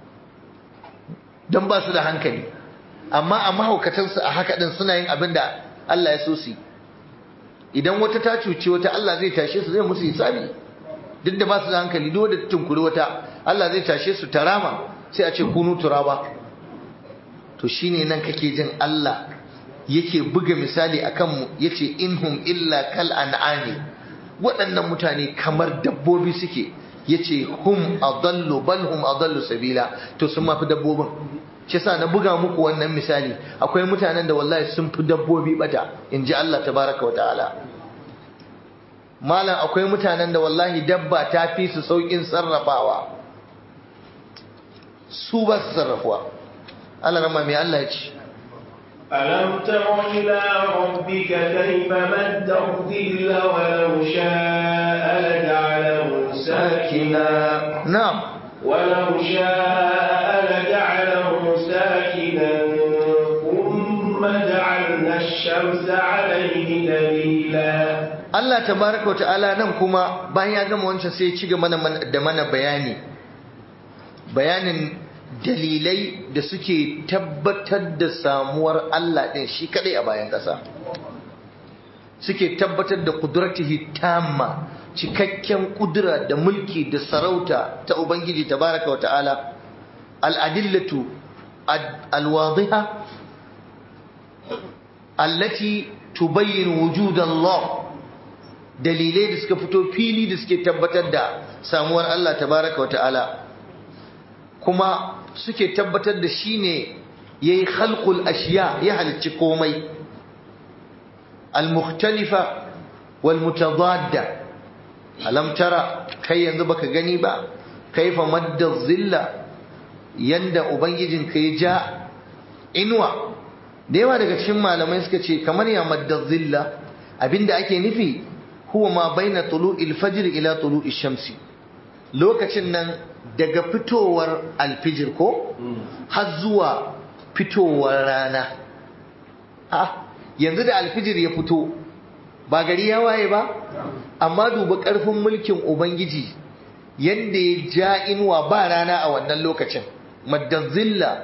don ba su da hankali amma a mahaukatansu a haka din suna yin abin da Allah ya so su idan wata ta cuci wata Allah zai tashe su zai musu hisabi duk da ba su da hankali duk da tunkuri wata Allah zai tashe su tarama sai a ce kunu turaba to shine nan kake jin Allah yake buga misali akan mu yace inhum illa kal an'ami waɗannan mutane kamar dabbobi suke yace hum adallu bal hum adallu sabila to sun mafi dabbobin shi sa na buga muku wannan misali akwai mutanen da wallahi sun fi dabbobi bata inji Allah tabaraka wa ta'ala malam akwai mutanen da wallahi dabba ta fi su saukin sarrafawa su ba su sarrafuwa Allah rama mai Allah ya ce ألم تر إلى ربك كيف مد الظل ولو شاء لجعله ساكنا نعم ولو شاء لجعله ساكنا ثم جعلنا الشمس عليه دليلا Allah tabaraka wata'ala nan kuma bayan ya gama wancan sai ya ci gaba da mana bayani bayanin dalilai da suke tabbatar da samuwar Allah ɗin shi kadai a bayan ƙasa suke tabbatar da kudratihi tamma cikakken kudura da mulki da sarauta ta ubangiji tabaraka wata'ala al'adillatu alwadiha allati tubayyin wujud Allah dalilai da suka fito fili da suke tabbatar da samuwar Allah tabaraka wata'ala kuma suke tabbatar da shi ne ya yi khalqul ashiya ya halicci komai al-mukhtalifa wal mutadadda alam tara kai yanzu baka gani ba kaifa madda zilla yanda ubangijin ka ya ja inuwa da yawa daga cikin malamai suka ce kamar ya madda zilla abinda ake nufi huwa ma baina tulu'il fajr ila tulu'i shamsi lokacin nan daga fitowar alfijir ko har zuwa fitowar rana ha yanzu da alfijir ya fito ba gari ya waye ba amma duba ƙarfin mulkin ubangiji yadda ya ja inuwa ba rana a wannan lokacin maddazilla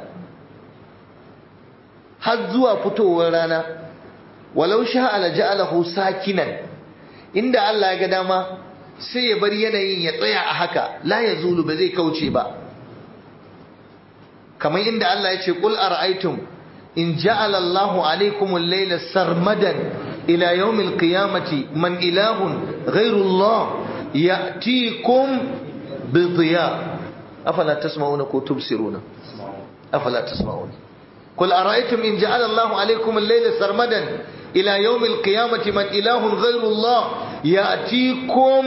har zuwa fitowar rana walau sha'ala ja'alahu sakinan inda Allah ya ga dama sai ya bar yanayin ya tsaya a haka la ya zulu ba zai kauce ba kamar inda Allah ya ce qul ara'aytum in ja'ala Allahu alaykum al-layla sarmadan ila yawm al-qiyamati man ilahun ghayru Allah ya'tikum bi dhiya afala tasma'una ko tubsiruna afala tasma'una qul ara'aytum in ja'ala Allahu alaykum al-layla sarmadan ila yawm al-qiyamati man ilahun ghayru Allah ya'tikum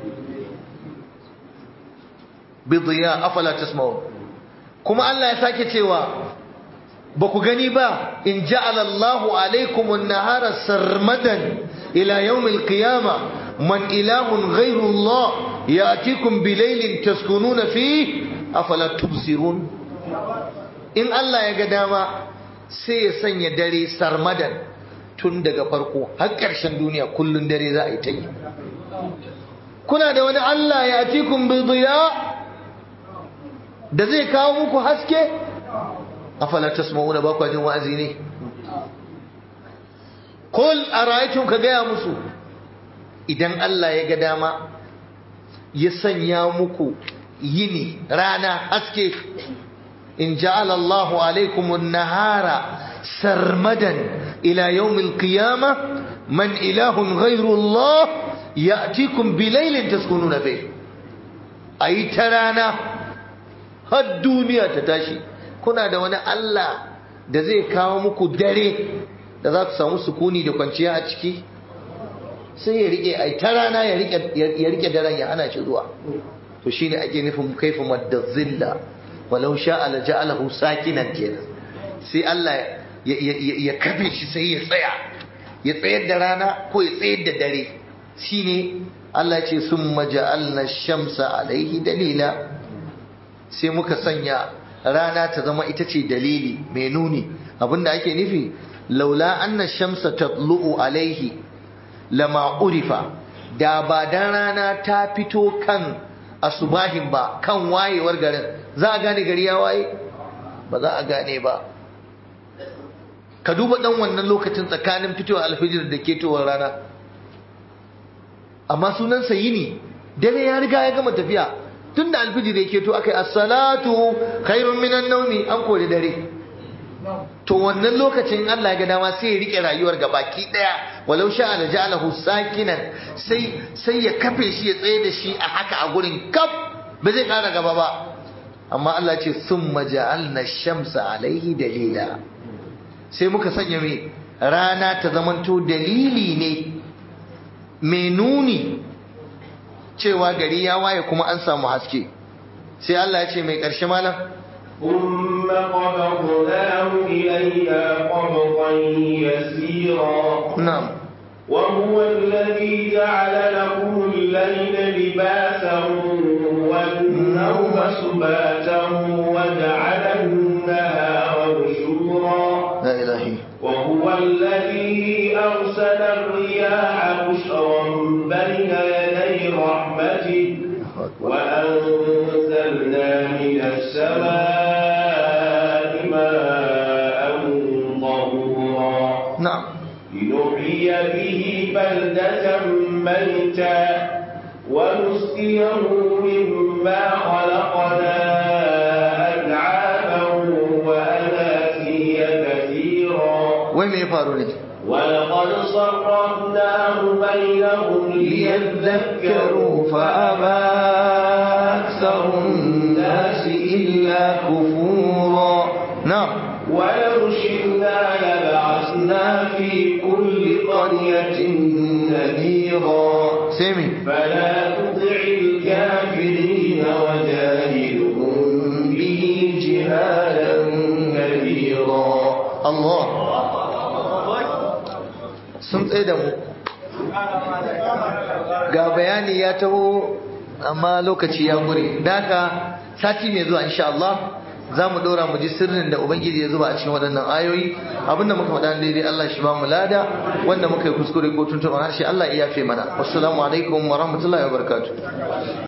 bidiya afala tasma'un kuma Allah ya sake cewa ba ku gani ba in ja'ala Allahu alaykum an-nahara sarmadan ila yawm al-qiyamah man ilahun ghayru Allah ya'tikum bilaylin taskununa fihi afala tubsirun in Allah ya ga dama sai ya sanya dare sarmadan tun daga farko har ƙarshen duniya kullun dare za a yi ta yi kuna da wani Allah ya atikum bidiya da zai kawo muku haske afala tasma'una ba kwa jin wa'azi ne Kul ara'aytum ka gaya musu idan Allah ya ga dama ya sanya muku yini rana haske in ja'ala Allahu alaikum an-nahara sarmadan ila yawm al-qiyamah man ilahun ghayru Allah ya'tikum bilaylin taskununa fihi ayi ta rana har duniya ta tashi kuna da wani Allah da zai kawo muku dare da za ku samu sukuni da kwanciya a ciki sai ya rike ai ta rana ya rike ya rike daren ya hana shi zuwa to shine ake nufin kaifa madazzilla walau sha'a la ja'alahu sakinan kenan sai Allah ya kafe shi sai ya tsaya ya tsayar da rana ko ya tsayar da dare shine Allah ya ce summa ja'alna shamsa alaihi dalila sai muka sanya rana ta zama ita ce dalili mai nuni abinda ake nufi laula anna shamsa tatlu'u alaihi lama urifa da ba dan rana ta fito kan asubahin ba kan wayewar garin za a gane gari ya waye ba za a gane ba ka duba dan wannan lokacin tsakanin fitowar alfijir da ketowar rana amma sunan yini dare ya riga ya gama tafiya tun da alfijir ya keto aka yi assalatu khairun minan naumi an kori dare to wannan lokacin Allah ya ga dama sai ya rike rayuwar ga baki daya walau sha'a la ja'alahu sakinan sai sai ya kafe shi ya tsaye da shi a haka a gurin kaf ba zai kara gaba ba amma Allah ce summa ja'alna shamsa alaihi dalila sai muka sanya mai rana ta zamanto dalili ne mai nuni cewa gari ya waye kuma an samu haske sai Allah ya ce mai ƙarshe malam ثم قبضناه إلينا قبضا يسيرا na'am وهو الذي جعل لكم الليل لباسا والنوم سباتا وجعل النهار نشورا la ilahi وهو الذي أرسل الرياح بشرا بين يدي رحمته وأنزلنا من السماء ماء طهورا na'am لنحيي به بلدة ميتا ونسقيه مما خلقنا أنعاما وأناسيا كثيرا wai me ya faru ne ولقد صرفناه بينهم ليذكروا فأبى أكثر الناس إلا كفورا na'am ولو شئنا لبعثنا في كل قرية نذيرا sai me فلا تطع الكافرين وجاهدهم به جهادا كبيرا Allah sun tsaye da mu ga bayani ya taho amma lokaci ya gure daka sati mai zuwa insha Allah za mu ɗora mu ji sirrin da Ubangiji ya zuba a cikin waɗannan ayoyi abinda muka faɗa daidai Allah shi ba mu lada wanda muka yi kuskure ko tuntuɓar harshe Allah ya yafe mana wassalamu alaikum wa rahmatullahi wa barakatuh